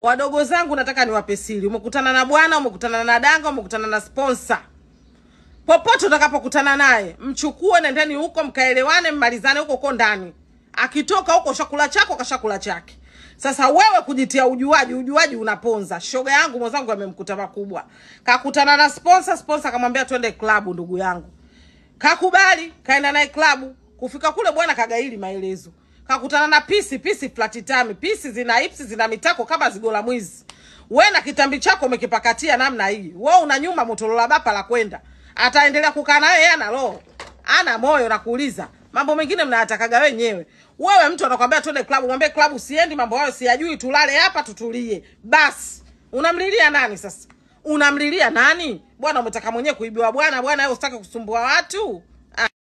wadogo zangu nataka niwape siri umekutana na bwana umekutana na danga umekutana na sponsor popote utakapokutana naye mchukue nendeni huko mkaelewane mmalizane huko huko ndani akitoka huko chakula chako kashakula chake sasa wewe kujitia ujuaji ujuaji unaponza shoga yangu mwenzangu amemkuta makubwa kakutana na sponsor sponsor akamwambia twende klabu ndugu yangu kakubali kaenda naye klabu kufika kule bwana kagaili maelezo kakutana na pisi pisi platitami pisi zina ipsi zina mitako kama zigola mwizi we na kitambi chako umekipakatia namna hii we una nyuma motorola bapa la kwenda ataendelea kukaa nayo yeye ana roho ana moyo na kuuliza mambo mengine mnayatakaga wenyewe wewe mtu anakwambia twende klabu mwambie klabu siendi mambo hayo siyajui tulale hapa tutulie basi unamlilia nani sasa unamlilia nani bwana umetaka mwenyewe kuibiwa bwana bwana wewe usitaki kusumbua watu